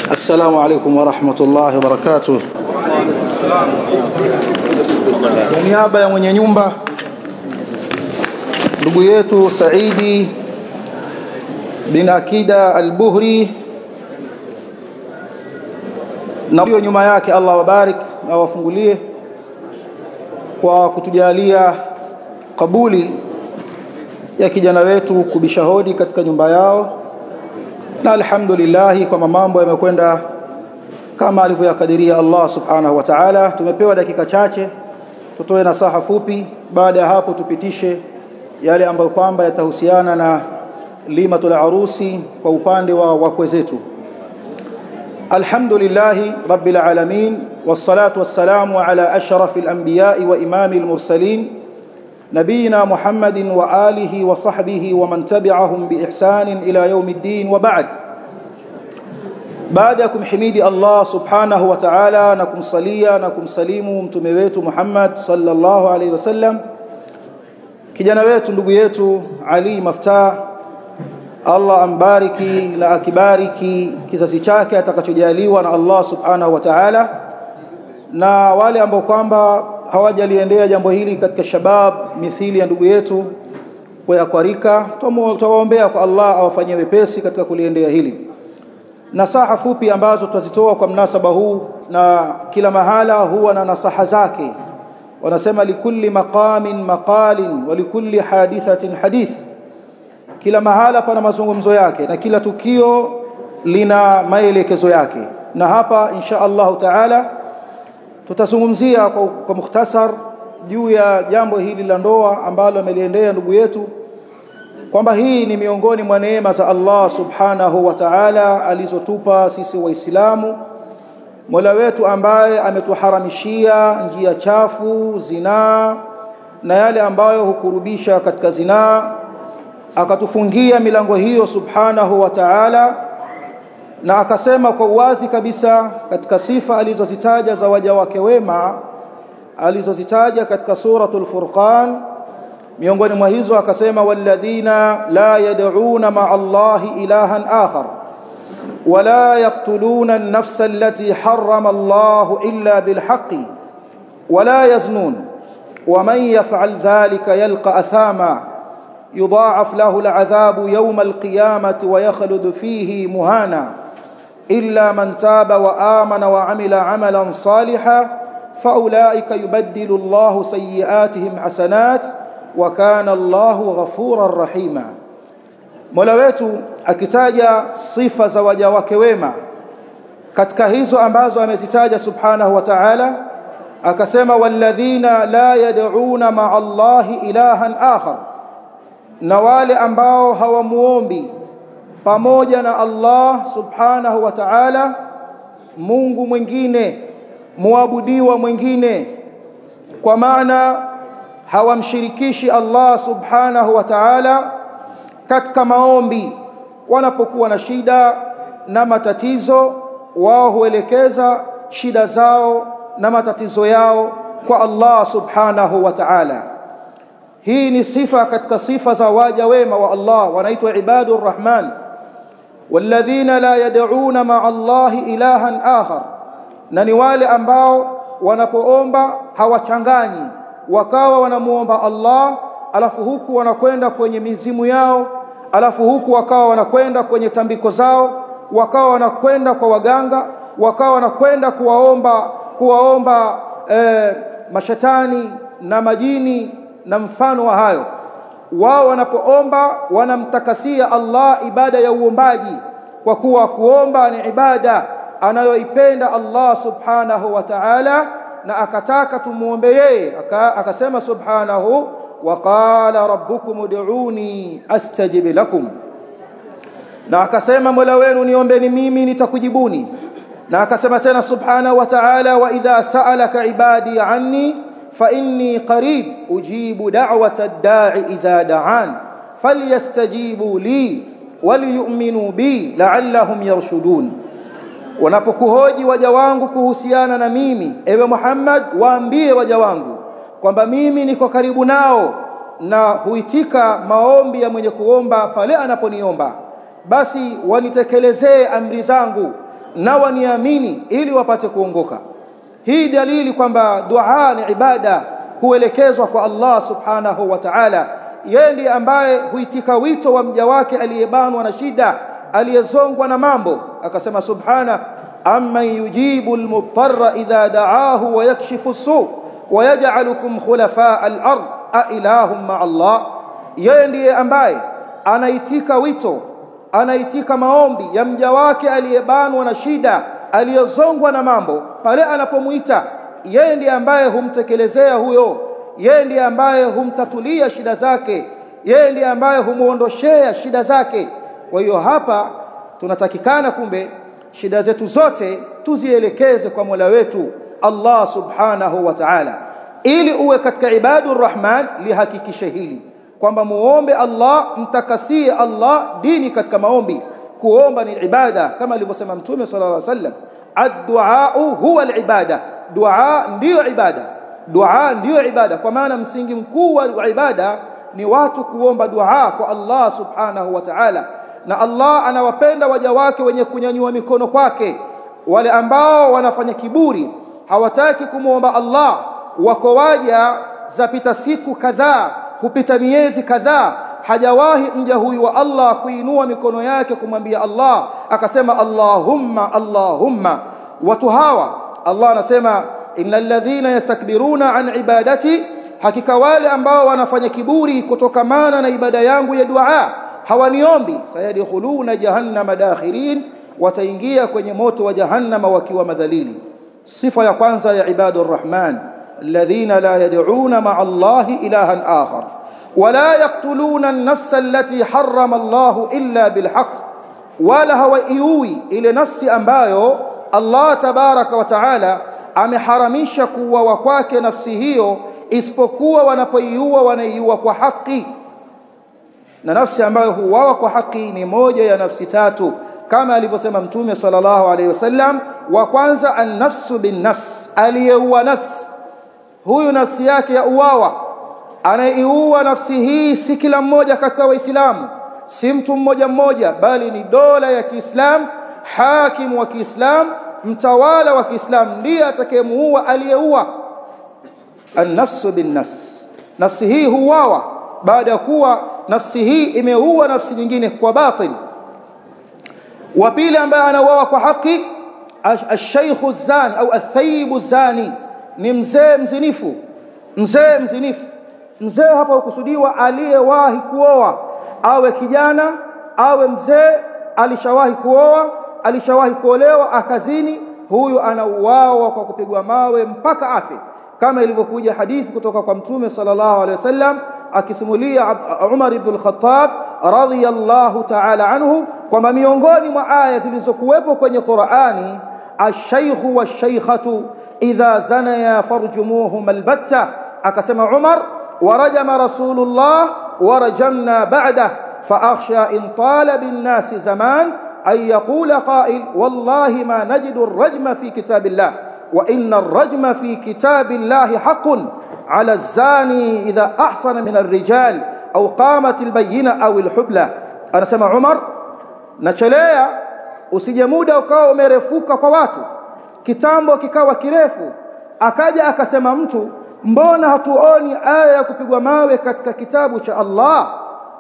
السلام عليكم ورحمة الله وبركاته kwa niaba ya mwenye nyumba ndugu yetu Saidi bin Akida al-Buhri na hiyo nyuma yake Allah wabarik na wafungulie kwa kutujalia kabuli ya kijana wetu kubisha hodi katika nyumba yao na alhamdulillah kwa mambo yamekwenda kama alivyoyakadiria Allah subhanahu wa ta'ala tumepewa dakika chache tutoe nasaha fupi baada ya hapo tupitishe yale ambayo kwamba yatahusiana na limatul arusi kwa upande wa wakwe zetu alhamdulillah rabbil alamin wassalatu wassalamu ala ashrafil anbiya'i wa imamil mursalin نبينا محمد وآله وصحبه ومن تبعهم بإحسان إلى يوم الدين وبعد baada ya kumhimidi Allah subhanahu wa ta'ala na kumsalia na kumsalimu mtume wetu Muhammad sallallahu alaihi wasallam kijana wetu ndugu yetu Ali Maftah Allah ambariki na akibariki kizazi chake atakachojaliwa na Allah subhanahu wa ta'ala na wale ambao kwamba hawajaliendea jambo hili katika shabab mithili ya ndugu yetu kwa kwarika tuwaombea kwa Allah awafanyie wepesi katika kuliendea hili nasaha fupi ambazo tutazitoa kwa mnasaba huu na kila mahala huwa na nasaha zake wanasema likulli maqamin maqalin wa likulli hadithatin hadith kila mahala pana mazungumzo yake na kila tukio lina maelekezo yake na hapa insha Allah taala tutazungumzia kwa, kwa mukhtasar juu ya jambo hili la ndoa ambalo ameliendea ndugu yetu kwamba hii ni miongoni mwa neema za Allah subhanahu wa ta'ala alizotupa sisi waislamu Mola wetu ambaye ametuharamishia njia chafu zinaa na yale ambayo hukurubisha katika zinaa akatufungia milango hiyo subhanahu wa ta'ala na akasema kwa uwazi kabisa katika sifa alizozitaja za waja wake wema alizozitaja katika suratul furqan miongoni mwa hizo akasema walladhina la yad'una ma'a Allahi ilahan akhar wala yaqtuluna an-nafsa allati harrama Allahu illa bilhaqqi wala yaznun ومن يفعل ذلك يلقى أثاما يضاعف له العذاب يوم القيامة ويخلد فيه مهانا إلا من تاب وآمن وعمل عملا صالحا فأولئك يبدل الله سيئاتهم حسنات وكان الله غفورا رحيما Mola wetu akitaja sifa za waja wake wema katika hizo ambazo amezitaja subhanahu wa ta'ala akasema walladhina la yad'una ma'a Allahi ilahan akhar na wale ambao hawamuombi pamoja na Allah subhanahu wa ta'ala Mungu mwingine muabudiwa mwingine kwa maana hawamshirikishi Allah subhanahu wa ta'ala katika maombi wanapokuwa na shida na matatizo wao huelekeza shida zao na matatizo yao kwa Allah subhanahu wa ta'ala hii ni sifa katika sifa za waja wema wa Allah wanaitwa ibadur rahman walladhina la yad'una ma'a Allahi ilahan akhar na ni wale ambao wanapoomba hawachanganyi wakawa wanamuomba Allah alafu huku wanakwenda kwenye mizimu yao alafu huku wakawa wanakwenda kwenye tambiko zao wakawa wanakwenda kwa waganga wakawa wanakwenda kuwaomba kuwaomba eh, mashetani na majini na mfano wa hayo wao wanapoomba wanamtakasia Allah ibada ya uombaji kwa kuwa kuomba ni ibada anayoipenda Allah subhanahu wa ta'ala na akataka tumuombe yeye akasema subhanahu wa qala rabbukum ud'uni astajib lakum na akasema mola wenu niombeni mimi nitakujibuni na akasema tena subhanahu wa ta'ala wa idha sa'alaka ibadi anni fa inni qarib ujibu da'wata ad-da'i idha da'an falyastajibu li waliyu'minu bi la'allahum yarshudun wanapokuhoji waja wangu kuhusiana na mimi ewe Muhammad waambie waja wangu kwamba mimi niko karibu nao na huitika maombi ya mwenye kuomba pale anaponiomba basi wanitekelezee amri zangu na waniamini ili wapate kuongoka hii dalili kwamba dua ni ibada huelekezwa kwa Allah subhanahu wa ta'ala yeye ndiye ambaye huitika wito wa mja wake aliyebanwa na shida aliyezongwa na mambo akasema subhana amman yujibu almutarra idha da'ahu wa yakshifu su wa yaj'alukum khulafa al-ard a ilahum ma Allah yeye ndiye ambaye anaitika wito anaitika maombi ya mja wake aliyebanwa na shida aliyozongwa na mambo pale anapomuita yeye ndiye ambaye humtekelezea huyo yeye ndiye ambaye humtatulia shida zake yeye ndiye ambaye humuondoshea shida zake kwa hiyo hapa tunatakikana kumbe shida zetu zote tuzielekeze kwa Mola wetu Allah subhanahu wa ta'ala ili uwe katika ibadur rahman lihakikishe hili kwamba muombe Allah mtakasie Allah dini katika maombi kuomba ni ibada kama alivyosema mtume sallallahu alaihi wasallam ad-du'a huwa al-ibada dua ndiyo ibada dua ndiyo ibada kwa maana msingi mkuu wa ibada ni watu kuomba dua kwa Allah subhanahu wa ta'ala na Allah anawapenda waja wake wenye kunyanyua mikono kwake wale ambao wanafanya kiburi hawataki kumwomba Allah wako waja zapita siku kadhaa hupita miezi kadhaa hajawahi mja huyu wa Allah kuinua mikono yake kumwambia Allah akasema Allahumma Allahumma watu hawa Allah anasema innal ladhina yastakbiruna an ibadati hakika wale ambao wanafanya kiburi kutokamana na ibada yangu ya dua hawaniombi sayadkhuluna jahannama dakhirin wataingia kwenye moto wa jahannama wakiwa madhalili sifa ya kwanza ya ibadur rahman alladhina la yad'una ma'a allahi ilahan akhar ولا يقتلون النفس التي حرم الله إلا بالحق ولا hawaiui ile nafsi ambayo Allah tabaraka wa taala ameharamisha kuuawa kwake nafsi hiyo isipokuwa wanapoiua wanaiua kwa haki na nafsi ambayo huuawa kwa haki ni moja ya nafsi tatu kama alivyosema mtume sallallahu alaihi wasallam wa kwanza an-nafsu bin-nafs aliyeua nafsi huyu nafsi yake ya uwawa anaiua nafsi hii si kila mmoja katika waislamu si mtu mmoja mmoja bali ni dola ya Kiislamu hakimu wa Kiislamu mtawala wa Kiislamu ndiye atakayemuua aliyeua an-nafsu bin-nafs nafsi hii huuawa baada ya kuwa nafsi hii imeua nafsi nyingine kwa batil wa pili ambaye anauawa kwa haki ash-shaykhu zan au ath-thayyibu zani ni mzee mzinifu mzee mzinifu mzee hapa hukusudiwa aliyewahi kuoa awe kijana awe mzee alishawahi kuoa alishawahi kuolewa akazini huyu anauawa kwa kupigwa mawe mpaka afe kama ilivyokuja hadithi kutoka kwa mtume sallallahu alaihi wasallam akisimulia Umar ibn al-Khattab radhiyallahu ta'ala anhu kwamba miongoni mwa aya zilizokuwepo kwenye Qur'ani ash-shaykhu wash-shaykhatu idha zanaya farjumuhum albatta akasema Umar warajama rasulullah warajamna ba'da فأخشى إن طال بالناس زمان أن يقول قائل والله ما نجد الرجم في كتاب الله وإن الرجم في كتاب الله حق على الزاني إذا أحصن من الرجال أو قامت البينة أو الحبلة أنا سمع عمر nachelea usije muda ukawa umerefuka kwa watu kitambo kikawa kirefu akaja akasema mtu mbona hatuoni aya ya kupigwa mawe katika kitabu cha Allah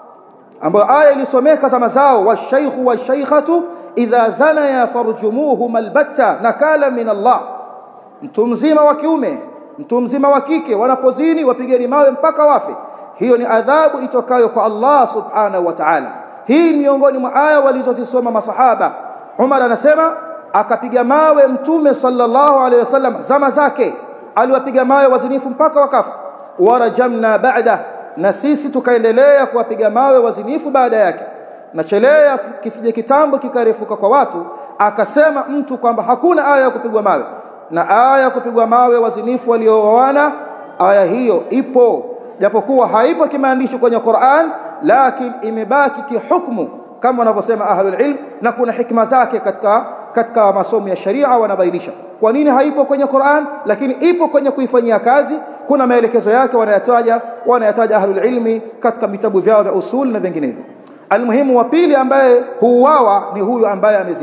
ambayo aya ilisomeka zama zao washaykhu washaykhatu idha zanaya farjumuhum albatta nakala min Allah mtu mzima wa kiume mtu mzima wa kike wanapozini wapigeni mawe mpaka wafe hiyo ni adhabu itokayo kwa Allah subhanahu wa ta'ala hii miongoni mwa aya walizozisoma masahaba Umar anasema akapiga mawe mtume sallallahu alaihi wasallam zama zake aliwapiga mawe wazinifu mpaka wakafa warajamna ba'da na sisi tukaendelea kuwapiga mawe wazinifu baada yake nachelea kisije kitambo kikarefuka kwa watu akasema mtu kwamba hakuna aya ya kupigwa mawe na aya ya kupigwa mawe wazinifu waliooana aya hiyo ipo japokuwa haipo kimaandishi kwenye Qur'an lakini imebaki kihukumu kama wanavyosema ahlul ilm na kuna hikma zake katika katika masomo ya sharia wanabainisha kwa nini haipo kwenye Qur'an lakini ipo kwenye kuifanyia kazi kuna maelekezo yake wanayataja wanayataja ahlul ilmi katika vitabu vyao vya usul na vinginevyo almuhimu wa pili ambaye huuawa ni huyu ambaye amezini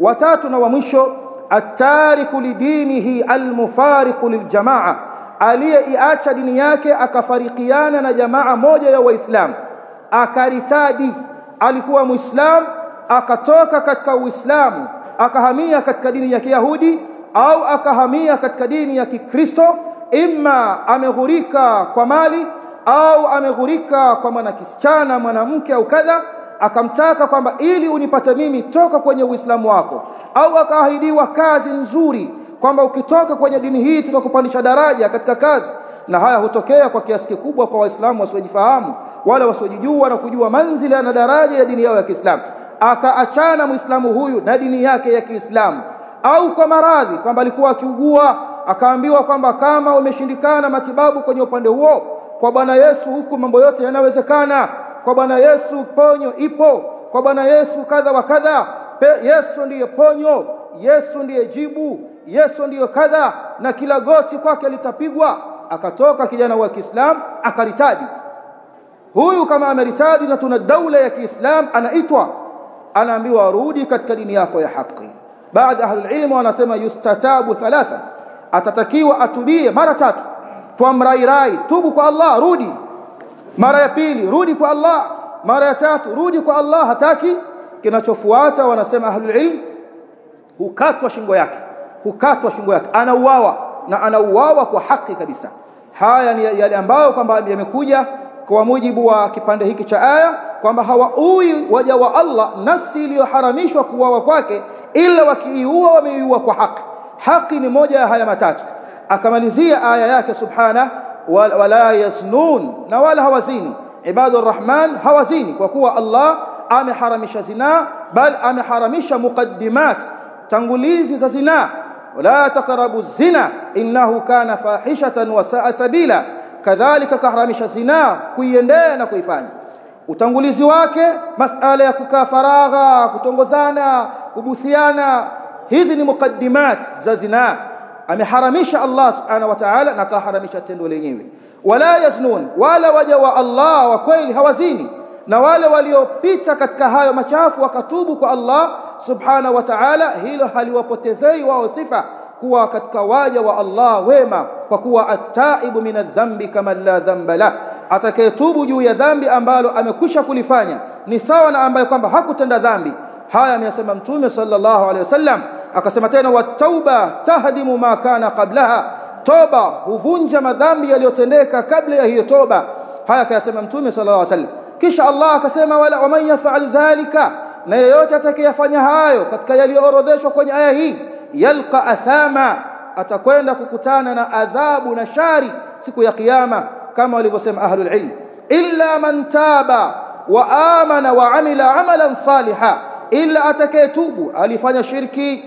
watatu na wa mwisho atariku lidinihi almufariqu liljamaa aliyeiacha dini yake akafarikiana na jamaa moja ya waislamu akaritadi alikuwa muislam akatoka katika uislamu akahamia katika dini ya kiyahudi au akahamia katika dini ya kikristo imma ameghurika kwa mali au ameghurika kwa mwanakisichana mwanamke au kadha akamtaka kwamba ili unipate mimi toka kwenye uislamu wako au akaahidiwa kazi nzuri kwamba ukitoka kwenye dini hii tutakupandisha daraja katika kazi na haya hutokea kwa kiasi kikubwa kwa waislamu wasiojifahamu wala wasiojijua na kujua manzila na daraja ya dini yao ya Kiislamu akaachana muislamu huyu na dini yake ya Kiislamu au kwa maradhi kwamba alikuwa akiugua akaambiwa kwamba kama umeshindikana matibabu kwenye upande huo kwa Bwana Yesu huku mambo yote yanawezekana kwa Bwana Yesu ponyo ipo kwa Bwana Yesu kadha wa kadha Yesu ndiye ponyo Yesu ndiye jibu Yesu ndiyo kadha na kila goti kwake litapigwa akatoka kijana wa Kiislamu akaritadi huyu kama ameritadi na tuna daula ya Kiislamu anaitwa anaambiwa arudi katika dini yako ya haki baadhi ahli ilmu wanasema yustatabu thalatha atatakiwa atubie mara tatu twamrairai tubu kwa Allah rudi mara ya pili rudi kwa Allah mara ya tatu rudi kwa Allah hataki kinachofuata wanasema ahli ilmu hukatwa shingo yake hukatwa shingo yake anauawa na anauawa kwa haki kabisa haya ni yale ambayo kwamba yamekuja kwa mujibu wa kipande hiki cha aya kwamba hawaui waja wa Allah nafsi iliyoharamishwa kuuawa kwake ila wakiiua wameiua kwa haki haki ni moja ya haya matatu akamalizia aya yake subhana wala yaznun na wala hawazini ibadur rahman hawazini kwa kuwa Allah ameharamisha zina bal ameharamisha muqaddimat tangulizi za zina wala taqrabu zina innahu kana fahishatan wa saa sabila kadhalika kaharamisha zina kuiendea na kuifanya utangulizi wake masala ya kukaa faragha kutongozana kubusiana hizi ni mukaddimat za zina ameharamisha Allah subhanahu wa ta'ala na kaharamisha tendo lenyewe wala yaznun wala waja wa Allah wa kweli hawazini na wale waliopita katika hayo machafu wakatubu kwa Allah subhanahu wa ta'ala hilo haliwapotezei wao sifa kuwa katika waja wa Allah wema kwa kuwa at-taibu min adh-dhanbi kama la dhanba la atakayetubu juu ya dhambi ambalo amekwisha kulifanya ni sawa na ambaye kwamba hakutenda dhambi haya ameyasema mtume sallallahu alaihi wasallam akasema tena wat-tauba tahdimu ma kana qablaha toba huvunja madhambi yaliyotendeka kabla ya hiyo toba haya akayasema mtume sallallahu alaihi wasallam kisha Allah akasema wala waman yaf'al dhalika na yeyote atakayefanya hayo katika yaliyoorodheshwa kwenye aya hii yalqa athama atakwenda kukutana na adhabu na shari siku ya kiyama kama walivyosema ahlul ilm illa man taba wa amana wa amila amalan saliha illa atakayetubu alifanya shirki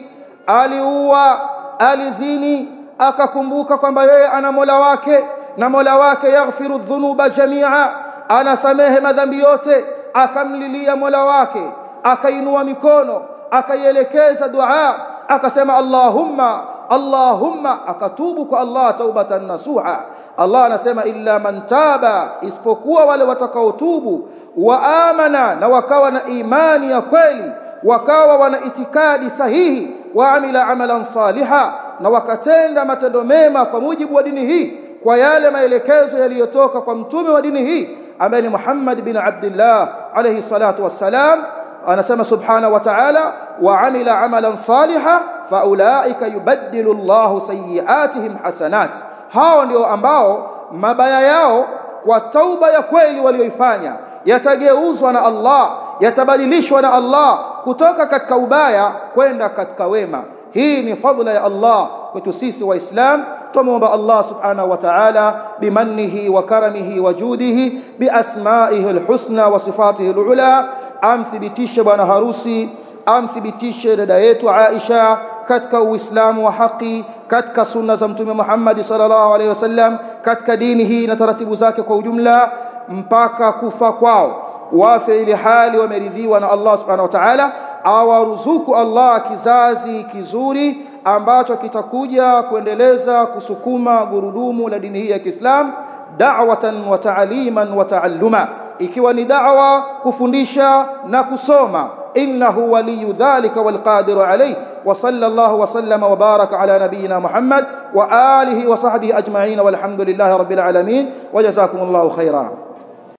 aliua alizini akakumbuka kwamba yeye ana Mola wake na Mola wake yaghfiru dhunuba jamia anasamehe madhambi yote akamlilia Mola wake akainua mikono akaielekeza dua akasema Allahumma Allahumma akatubu kwa Allah taubatan nasuha Allah anasema illa man taba isipokuwa wale watakaotubu wa amana na wakawa na imani ya kweli wakawa wana itikadi sahihi wa amila amalan saliha na wakatenda matendo mema kwa mujibu wa dini hii kwa yale maelekezo yaliyotoka kwa mtume wa dini hii ambaye ni Muhammad bin Abdullah alayhi salatu wassalam anasema subhana wa ta'ala wa amila amalan saliha faulaika yubaddilu Allahu sayiatihim hasanat hao ndio ambao mabaya yao kwa tauba ya kweli walioifanya yatageuzwa na Allah yatabadilishwa na Allah kutoka katika ubaya kwenda katika wema hii ni fadhila ya Allah kwetu sisi waislam tumuomba Allah subhanahu wa ta'ala bimannihi wa karamihi wa judihi biasma'ihi alhusna wa sifatihi alula amthibitishe bwana harusi amthibitishe dada yetu Aisha katika uislamu wa haki katika sunna za mtume Muhammad sallallahu alaihi wasallam katika dini hii na taratibu zake kwa ujumla mpaka kufa kwao wafe ili hali wameridhiwa na Allah subhanahu wa ta'ala awaruzuku Allah kizazi kizuri ambacho kitakuja kuendeleza kusukuma gurudumu la dini hii ya Kiislam da'watan wa ta'liman wa ta'alluma ikiwa ni da'wa kufundisha na kusoma إنه ولي ذلك والقادر عليه وصلى الله وسلم وبارك على نبينا محمد وآله وصحبه أجمعين والحمد لله رب العالمين وجزاكم الله خيرا